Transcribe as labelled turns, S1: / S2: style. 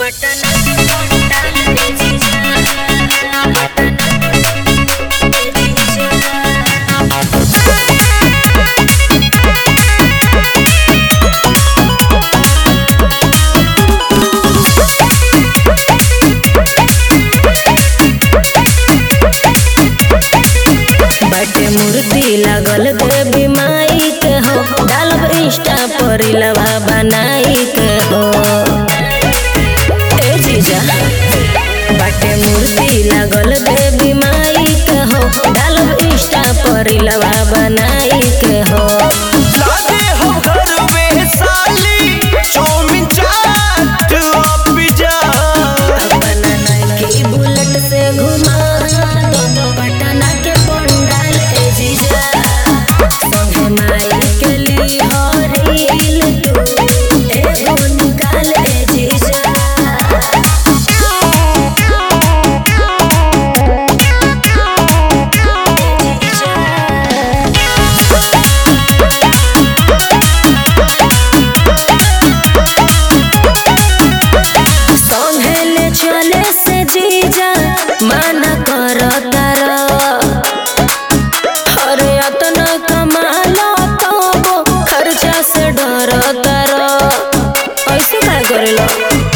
S1: बाटे मूर्ति लागल देवी माई के हो डालब इंस्टा पर लवा बनाई के हो ए जीजा बाटे मूर्ति लागल देवी माई के हो डालब इंस्टा पर लवा बनाई के हो
S2: लादे हो घर में साली चौमिन चाट और पिज्जा
S1: की बुलेट से घुमा दो दो पटना के पंडाल ए जीजा संगे माई के लिए हो रील तू एगो निकाल ए जीजा संघेले चले से जीजा माना कर तार अरे अतना कमालो तो खर्चा से डर तार ऐसे काय करेलो